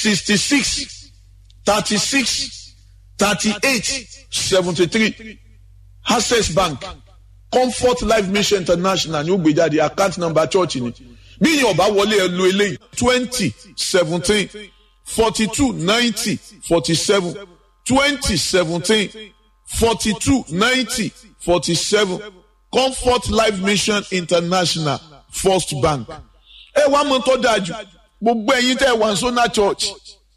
sixty six thirty six thirty eight seventy three access bank comfort life mission international ní ó gbé jáde account number church ni bí yín ọba wọlé ẹ lo eléyìí twenty seventeen forty two ninety forty seven twenty seventeen forty two ninety forty seven comfort life mission international first bank ẹ wá mọ tó dáa jù gbogbo ẹ̀yin tẹ́ wà ní sona church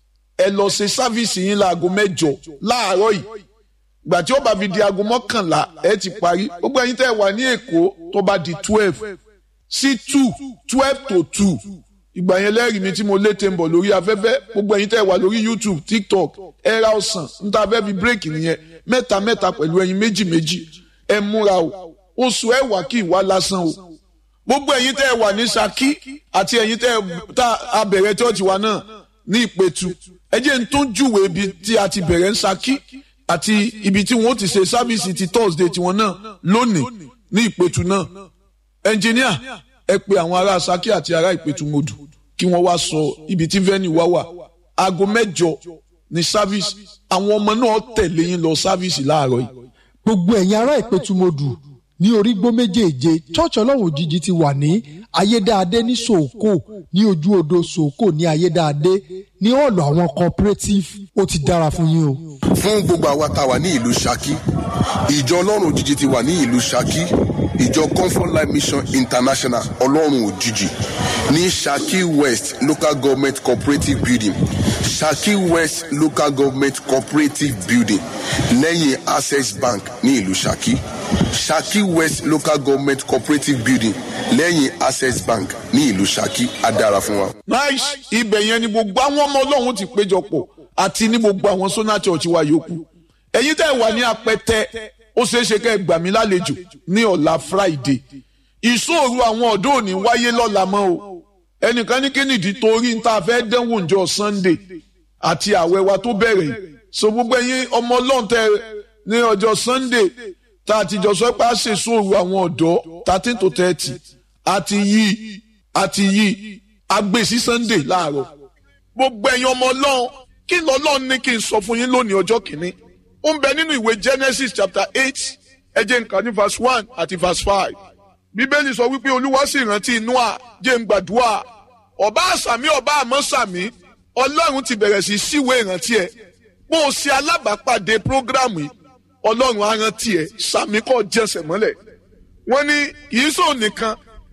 ẹ lọ ṣe sáfíìsì yín láago mẹ́jọ láàárọ̀ yìí gbà tí ó bá fi di aago mọ́kànlá ẹ ti parí gbogbo ẹ̀yin tẹ́ wà ní èkó tó bá di twelve sí two twelve to two ìgbà yẹn lẹ́rìí mi tí mo lé tẹ̀ ń bọ̀ lórí afẹ́fẹ́ gbogbo ẹ̀yin tẹ́ wà lórí youtube tiktok ẹ̀ra ọ̀sán níta fẹ́ fi bírèkì nìyẹn mẹ́ta mẹ́ta pẹ̀lú ẹ̀yin méjì méjì ẹ múra o oṣù ẹ̀wà kì í wá lásán o gbogbo ẹ̀yin tẹ́ ẹ wà ní Ṣakí àti ẹ̀yin tẹ́ ẹ tá a bẹ̀rẹ̀ chọ́ọ̀chì wa náà ní Ìpẹ̀tù ẹ jẹ́ n tó júwèé ibi tí a ti bẹ̀rẹ̀ ń Ṣakí àti ibi tí wọ́n ti ṣe sábìsì ti Thursday tiwọn náà lónìí ní Ìpẹ̀tù náà ẹnjìníà ẹ pe àwọn ará Ṣakí àti ará Ìpẹ̀tù modù kí wọ́n wá sọ ibi tí venue wá wà aago mẹ́jọ ní sábìsì àwọn ọmọ náà tẹ̀lé yín lọ sábìsì láàárọ̀ yìí. gbogbo ẹ̀yin ará Ìpẹ̀tù modù ní orígbó méjèèje church ọlọ́run òjijì ti wà ní ayédáadé ní sòókò ní ojú odò sòókò ní ayédáadé ní ọ̀lọ̀ àwọn cooperative ó ti dára fún yín o. fún gbogbo àwa tá a wà ní ìlú Ṣakí ìjọ ọlọ́run òjijì ti wà ní ìlú Ṣakí ìjọ comfort life mission international ọlọ́run òjijì ní Ṣakí west local government cooperative building Ṣakí west local government cooperative building lẹ́yìn access bank ní ìlú Ṣakí Ṣakí west local government cooperative building lẹ́yìn access bank ní ìlú Ṣakí á dára fún wa. nice ibẹ̀ yẹn ni gbogbo àwọn ọmọ ọlọ́run ti péjọpọ̀ àti ní gbogbo àwọn sona church wa yòókù ẹ̀yin tẹ́ wà ní apẹtẹ ó ṣeé ṣe kẹ́ ẹ gbà mí lálejò ní ọ̀la friday ìṣòro àwọn ọ̀dọ́ òní wáyé lọ́la mọ́ o ẹnìkan ní kínìdí torí ń ta fẹ́ dánwò ǹjọ́ sunday àti àwẹ̀ wa tó bẹ̀rẹ̀ so gbogbo ẹ̀yin ọmọ ọlọ́run tẹ ní ọjọ́ sunday tá a ti jọ sọ pé a ṣe ìṣòro àwọn ọ̀dọ́ thirteen to thirty àti yí àti yí agbèsí sunday láàárọ̀ gbogbo ẹ̀yin ọmọ ọlọ́run kí lọ́lọ́run ní kí n sọ fún yín lónìí ọjọ́ kìíní ó ń bẹ nínú ìwé genesis chapter eight ẹ jẹ́ nǹkan ní verse one àti verse five bíbélì sọ wípé olúwa sì rántí noah jẹ́ ń gbàdúrà ọba àsàmì ọba àmọ́ sàmì ọlọ́run ti bẹ̀rẹ̀ sí síwé ìrántí ẹ̀ bó o ṣe alábàápàdé prógrámù yìí ọlọ́run á rántí ẹ̀ sàmì kọ́ jẹsẹ̀ mọ́lẹ̀ wọ́n ní kìí sọ nìkan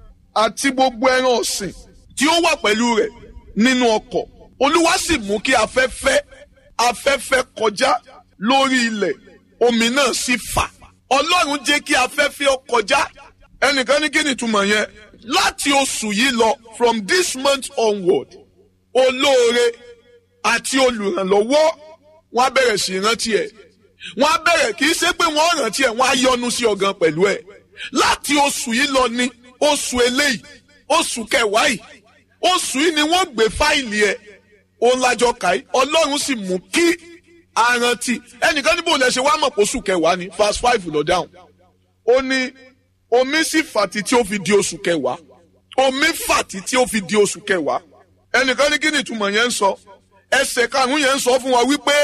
àti gbogbo ẹran ọ̀sìn tí ó wà pẹ̀lú rẹ̀ nínú ọkọ̀ olúwa sì mú kí afẹ́fẹ́ afẹ́fẹ́ kọjá lórí ilẹ̀ omi náà sì fà ọlọ́run jẹ́ kí afẹ́fẹ́ ó kọjá ẹnìkan ní kí ni ìtumọ̀ yẹn láti oṣù yìí lọ from this month onward olóore àti olùrànlọ́wọ́ wọ́n á bẹ̀rẹ̀ sí rántí ẹ̀ wọ́n á bẹ̀rẹ̀ kì í ṣe pé wọ́n rántí ẹ̀ wọ́n á yọ́nú sí ọ̀gán pẹ̀lú ẹ̀ láti oṣù yìí lọ ní oṣù eléyìí oṣù kẹwàá yìí oṣù yìí ni wọ́n gbé fáìlì ẹ̀ òun lájọ kàí ọlọ́run sì mú kí arántí ẹnìkan níbo lẹ ṣe wá mọ̀ pé oṣù kẹwàá ni verse five lọ dáhùn ó ní omi sì fàtí tí ó fi di oṣù kẹwàá omi fàtí tí ó fi di oṣù kẹwàá ẹnìkan ní kí ni ìtumọ̀ yẹn ń sọ ẹsẹ̀ karùn-ún yẹn ń sọ fún wa wípé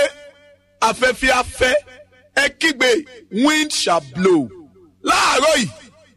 afẹ́fẹ́ afẹ́ ẹ kígbe wind shall blow láàárọ̀ yìí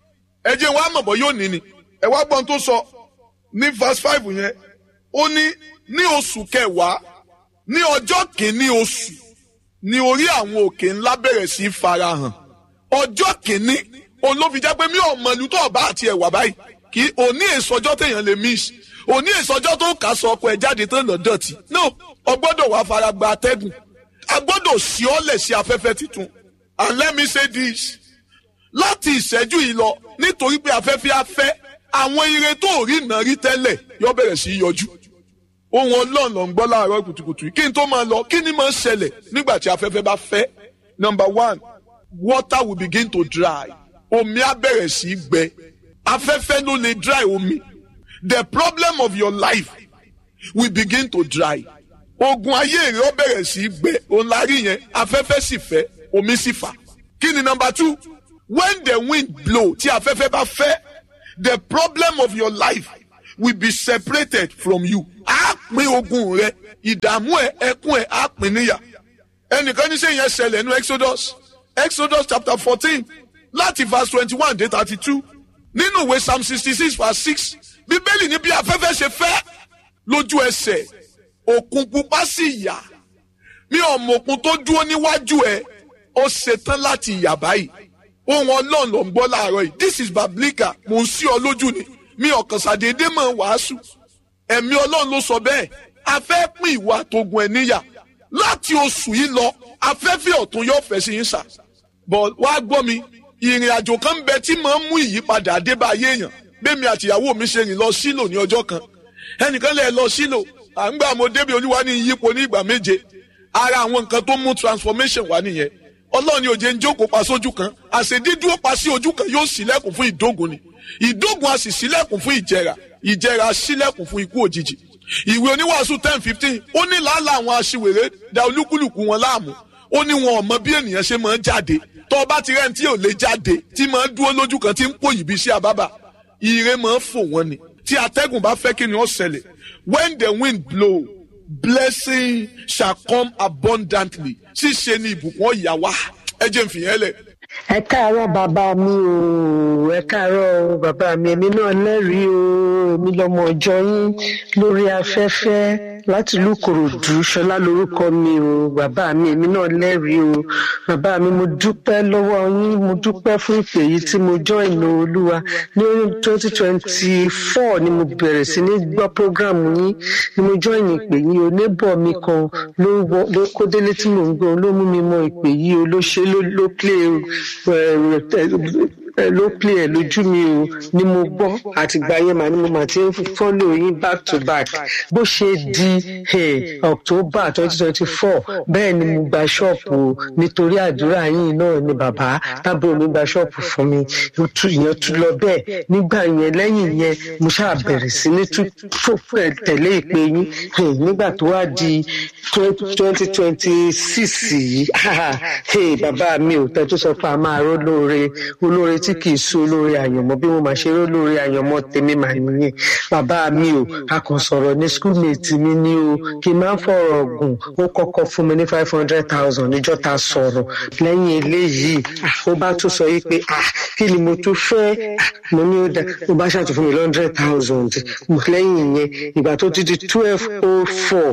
ẹ jẹ́ wàá mọ̀ bọ́ yóò ní ni ẹ wá gbọ́n tó sọ ní verse five yẹn ó ní ní oṣù kẹwàá ní ọjọ́ kìíní oṣù ní orí àwọn òkè ńlá bẹ̀rẹ̀ sí í farahàn ọjọ́ kìíní òun ló fi jẹ́ pé mi ò mọ ìlú tó ọba àti ẹ̀wà báyìí kì í òní èsọjọ́ téèyàn lè miss òní èsọjọ́ tó kà sọ ọkọ ẹ̀ jáde tó nà dọ̀tí no ọgbọ́dọ̀ wàá fara gba atẹ́gùn agbọ́dọ̀ sí ọ́lẹ̀ sí afẹ́fẹ́ tuntun and let me say this láti ìṣẹ́jú yìí lọ nítorí pé afẹ́fẹ́ afẹ́ àwọn ire tó rí iná rí tẹ́lẹ̀ yóò bẹ̀rẹ̀ sí í yọjú ohun ọlọ́run ló ń gbọ́ láàárọ̀ kùtùkùtù kí n tó máa lọ kí ni máa ń ṣẹlẹ̀ nígbà tí afẹ́fẹ́ bá fẹ́ number one water will begin to dry omi á bẹ̀rẹ̀ sí í gbẹ afẹ́fẹ́ ló lè dry omi the problem of your life will begin to dry ogun ayé rẹ ó bẹ̀rẹ̀ sí í gbẹ òun la rí yẹn afẹ́fẹ́ sì fẹ́ omi sì fà kí ni number two when the wind blow tí afẹ́fẹ́ bá fẹ́ the problem of your life will be separated from you á pín ogun rẹ ìdààmú ẹ ẹkún ẹ á pín níyà ẹnìkan ní sẹ́yìn ẹsẹ̀lẹ̀ nínú exodus exodus chapter fourteen láti verse twenty one dé thirty two nínú ìwé psalm sixty six verse six bíbélì ní bí afẹ́fẹ́ ṣe fẹ́ lójú ẹsẹ̀ òkun pupa sì yà mi ò mọ̀kun tó dúró níwájú ẹ ó ṣetán láti yà báyìí ohun ọlọ́run ló ń gbọ́ láàárọ̀ yìí this is bablika mò ń sí ọ lójú ni mi ọ̀kan ṣàdédé mọ̀ wàásù ẹ̀mí ọlọ́run ló sọ bẹ́ẹ̀ a fẹ́ pín ìwà àtogun ẹ̀ níyà láti oṣù yìí lọ afẹ́fẹ́ ọ̀tún yóò fẹ́ sí yín sà bọ̀ wá gbọ́ mi ìrìn àjò kan ń bẹ tí màá mú ìyípadà àdébáyé èèyàn bẹ́ẹ̀mi àtìyàwó mi ṣe rìn lọ sílò ní ọjọ́ kan ẹnìkan lè lọ sílò à ń gbà mo débi olúwa ní yípo ní ìgbà méje ara àwọn nǹkan tó mú transformation wá nìyẹn ọlọ́run ní òjé ń jókòó pa sójú kan àṣedídúró pa sí ojú kan yóò sílẹ̀kùn fún ìdógun ni ìdógun a sì sílẹ̀kùn fún ìjẹra ìjẹra sílẹ̀kùn fún ikú òjijì ìwé oníwàásù ten fifteen ó ní làálàá àwọn aṣiwèrè da olúkúlùkù wọn láàmú ó ní wọn ò mọ bí ènìyàn ṣe máa ń jáde tó o bá ti rẹ́ni tí ò lè jáde tí máa ń dúró lójú kan tí ń pò yìí bí sí àbábà ire máa ń fò wọ́n ni tí atẹ́gùn bá fẹ́ kí ni ó ṣẹlẹ̀ when the wind blow blessing shall come abundantly ṣíṣe ni ìbùkún ọ̀yà wá ẹ jẹ́ n fìyẹn lẹ̀. ẹ káàárọ̀ bàbá mi o ẹ káàárọ̀ bàbá mi èmi náà lẹ́rìí o èmi lọ́mọ ọjọ́ yín lórí afẹ́fẹ́ láti ìlú Ìkòròdú ṣọlá lórúkọ mi o bàbá mi èmi náà lẹ́rìí o bàbá mi mo dúpẹ́ lọ́wọ́ yín mo dúpẹ́ fún ìpè yìí tí mo join olúwa ní twenty twenty four ni mo bẹ̀rẹ̀ sí ní gbọ́ program yín ni mo join ìpè yìí o neighbor mi kan ló ló kó délé tí mò ń gbọ́ ló mú mi mọ ìpè yìí o ló ṣe ló ló play ló play ẹ lójú mi o ni mo gbọ́ àtìgbà yẹn màá ni mo máa ti ń follow yín back to back bó ṣe di hey, October twenty twenty four bẹ́ẹ̀ ni mo gba ṣọ́ọ̀pù o nítorí àdúrà yín náà ni bàbá tábìlì mi gba ṣọ́ọ̀pù fún mi ìyẹn tún lọ bẹ́ẹ̀ nígbà yẹn lẹ́yìn yẹn mo ṣáà bẹ̀rẹ̀ sí ní tẹ̀lé ìpè yín nígbà tó wá di twenty twenty six yìí bàbá mi ò tẹ́ tó sọ pé a máa ró lóore olóore tí kì í sú olóore àyànmọ́ bí mo máa ṣe ró lóore àyànmọ́ tèmi màá nìyẹn bàbá mi ò a kàn sọ̀rọ̀ ní schoolmate mi ní o kì í máa ń fọ̀rọ̀ gùn ó kọ́kọ́ fún mi ní five hundred thousand níjọ́ ta sọ̀rọ̀ lẹ́yìn eléyìí ó bá tún sọ yìí pé ah kí ni mo tún fẹ́ mo ní ó dá ó bá ṣàtún fún mi hundred thousand lẹ́yìn yẹn ìgbà tó ti di twelve oh four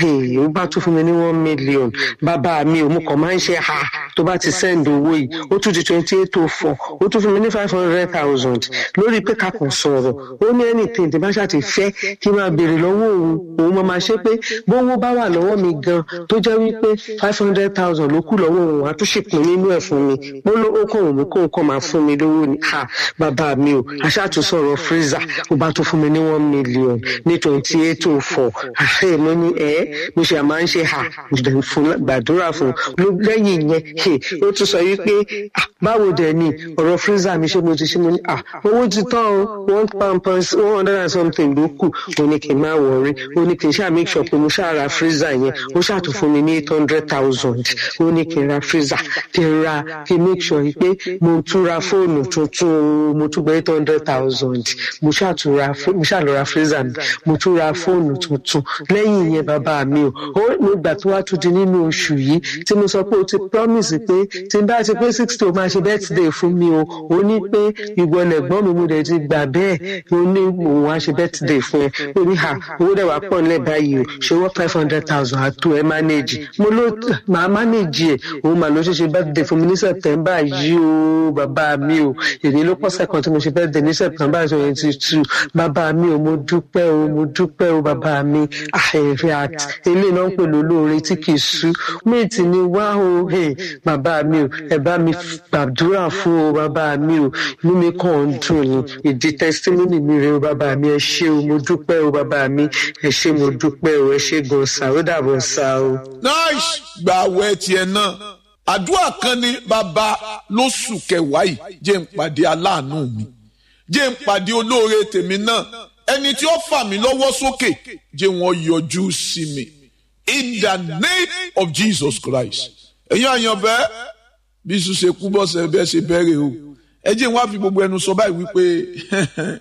ó bá tún fún mi ní one million bàbá mi ò mú kàn máa ń ṣe ha tó bá ti send owó yìí ó tún di twenty eight oh four ó tún fún mi ní five hundred thousand lórí pé ká kàn sọ̀rọ̀ ó ní anything tí bá ṣàti fẹ́ kí n máa béèrè lọ́wọ́ òun òun máa máa ṣe pé bówó bá wà lọ́wọ́ mi gan tó jẹ́ wípé five hundred thousand ló kù lọ́wọ́ òun àtúnṣepín nínú ẹ̀ fún mi ó ló ó kàn òun kó nǹkan máa fún mi lówó ni ha bàbá mi o aṣáàtúnṣọ̀rọ̀ freezer ó bá tún fún mi ní one million ní twenty eight oh four àṣẹ mo ní ẹ mo ṣe máa ń ṣe ha fún gbàdúrà fún lẹ́yìn yẹn ó tún sọ wípé báwo dẹ̀ ni ọ̀rọ̀ freezer mi ṣe mo ti ṣe mo ní owó ti tán o one pound plus one hundred and something ló kù ó ní kí n máa wọrí ó ní kí n ṣáà make sure pé mo ṣáà ra freezer yẹn ó ṣáà tún fún mi ní eight hundred thousand ó ní kí n ra freezer kí n ra kí n make sure pé mo tún ra fóònù tuntun mo tún gba eight hundred thousand mo ṣáà tún ra mo ṣáà lọ ra freezer mi mo tún ra fóònù tuntun lẹ́yìn yẹn bàbá mi o ó nígbà tó wá tún di nínú oṣù yìí tí mo sọ pé o ti promise pé tí n bá ti pé sixty o máa ṣe birthday fún mi o ó ní pé ìwọ lẹ̀gbọ́n mi mo dẹ̀ ti gbà bẹ́ẹ̀ ó ní òun á ṣe birthday fún ẹ ó ní ha owó dẹ̀ wá pọ̀ nílẹ̀ báyìí o ṣe wọ́n five hundred thousand àtò ẹ manage mo ló máa manage ẹ̀ òun mà ló ṣe ṣe birthday fún mi ní september yìí o bàbá mi o èmi ló pọ̀ sẹ́kàn tí mo ṣe birthday ní september twenty two bàbá mi o mo dúpẹ́ o mo dúpẹ́ o bàbá mi àìrè àti ilé náà ń pè lólóore tí kì í sú méètì ni wá o bàbá mi o ẹ bá mi gbàdúrà fún o bàbá mi o inú mi kàn ń dùn ní ìdí testimony mi rè o bàbá mi ẹ ṣé o mo dúpẹ́ o bàbá mi ẹ ṣé mo dúpẹ́ o ẹ ṣé gan sa ó dàbọ̀ sa o. nice gba àwẹ̀ tiẹ̀ náà àdúrà kan ní bàbá lóṣù kẹwàá yìí jẹ́ n pàdé aláàánú mi jẹ́ n pàdé olóore tèmi náà ẹni tí ó fà mí lọ́wọ́ sókè jẹ́ wọ́n yọjú sí mi in the name of Jesus Christ ẹ̀yin àyànfẹ́ bí sùn ṣe kú bọ́sẹ̀ bẹ́ẹ̀ ṣe bẹ̀rẹ̀ o ẹ jẹ́ wọ́n á fi gbogbo ẹnu sọ báyìí wípé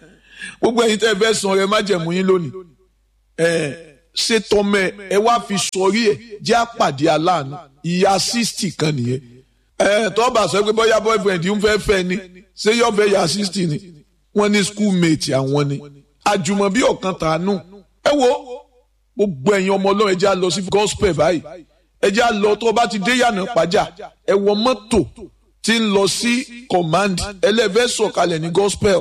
gbogbo ẹ̀yin tẹ́ ẹ fẹ́ san rẹ májẹ̀mú yín lónìí ẹ ṣe tọmẹ ẹ wá fi sọrí ẹ jẹ́ àpàdé aláàánú ìyá sixty kan nìyẹn ẹ tọ́ba sọ pé bóyá boyfriend ń fẹ́ fẹ́ ni ṣé yóò fẹ́ ìyá sixty ni wọ́n ní schoolmate àwọn ni àjùmọ̀bí ọ̀kan tàánú ẹ wo gbogbo ẹ̀yin ọmọ ọlọ́run ẹ jẹ́ á lọ sí gospel báyìí ẹ jẹ́ á lọ tó o bá ti dé yànnà pàjá ẹ wọ mọ́tò tí ń lọ sí command ẹlẹ́fẹ́ sọ̀kalẹ̀ ní gospel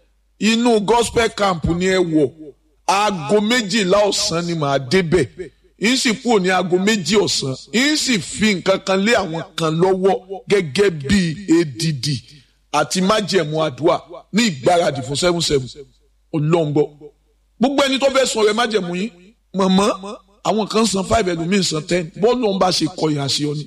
inú gospel camp ni ẹ wọ̀ aago méjìlá ọ̀sán ni màá débẹ̀ yín sì kúrò ní aago méjì ọ̀sán yín sì fi nǹkan kan lé àwọn kan lọ́wọ́ gẹ́gẹ́ bí èdìdì àti májẹ̀mú àdúrà ní ìgbáradì fún seven seven ọlọ́ngbọ́ gbogbo ẹni tó fẹ́ sọ rẹ májẹ̀mú yín mọ̀mọ́ àwọn kan san five ẹlòmíín san ten bọ́ọ̀lù ọ̀hún bá ṣe kọyìn àṣẹ ọ ni.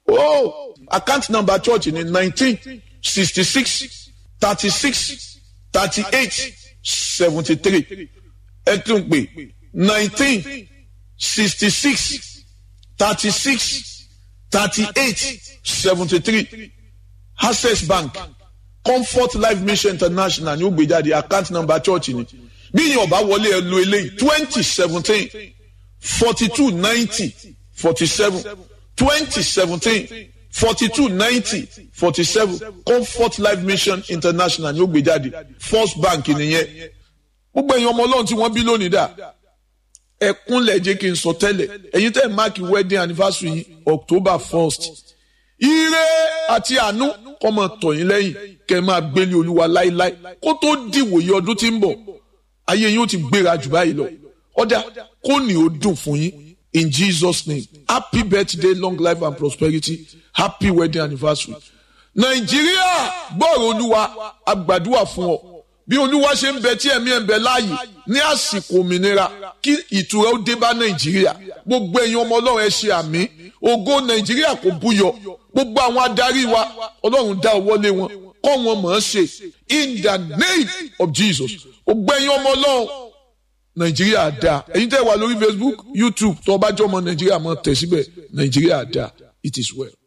oh account number church ni nineteen sixty six thirty six thirty eight seventy three ẹ tún pè nineteen sixty six thirty six thirty eight seventy three access bank comfort life mission international ní ó gbé jáde account number church ni bí yín ọba wọlé ẹ lo eléyìí twenty seventeen forty two ninety forty seven twenty seventeen forty two ninety forty seven comfort life mission international ní ó gbé jáde first bank nìyẹn gbogbo ẹ̀yin ọmọ ọlọ́run tí wọ́n bí lónìí dà ẹ̀kúnlẹ̀ jẹ́ kí n sọ tẹ́lẹ̀ ẹ̀yin tẹ́ máàkì wedding anniversary yìí october first ire àti àánú kọ́ máa tọ̀ yín lẹ́yìn kẹ́ ẹ máa gbélé olúwa láíláí kó tó dìwòye ọdún tí ń bọ̀ ayé yín ó ti gbéra jù báyìí lọ ọ̀dà kó ní ó dùn fún yín in jesus name happy birthday long life and prosperity happy wedding anniversary nàìjíríà gbọ́rọ̀ olúwa àgbàdua fún ọ bí olúwa ṣe ń bẹ tí ẹ̀mí ẹ̀ ń bẹ láàyè ní àsìkò òmìnira kí ìtura ó dé bá nàìjíríà gbogbo ẹ̀yin ọmọ ọlọ́run ẹ ṣe àmì ògo nàìjíríà kò búyọ gbogbo àwọn adarí wa ọlọ́run dá ọwọ́ lé wọn kọ́ wọn mọ̀ ọ́n ṣe in the name of jesus gbogbo ẹ̀yin ọmọ ọlọ́run nàìjíríà dáa ẹ̀yin tẹ́ wà lórí facebook youtube tó o bá jọ ọmọ nàìjíríà mọ̀ tẹ̀ síbẹ̀ nàìjíríà dáa it is well.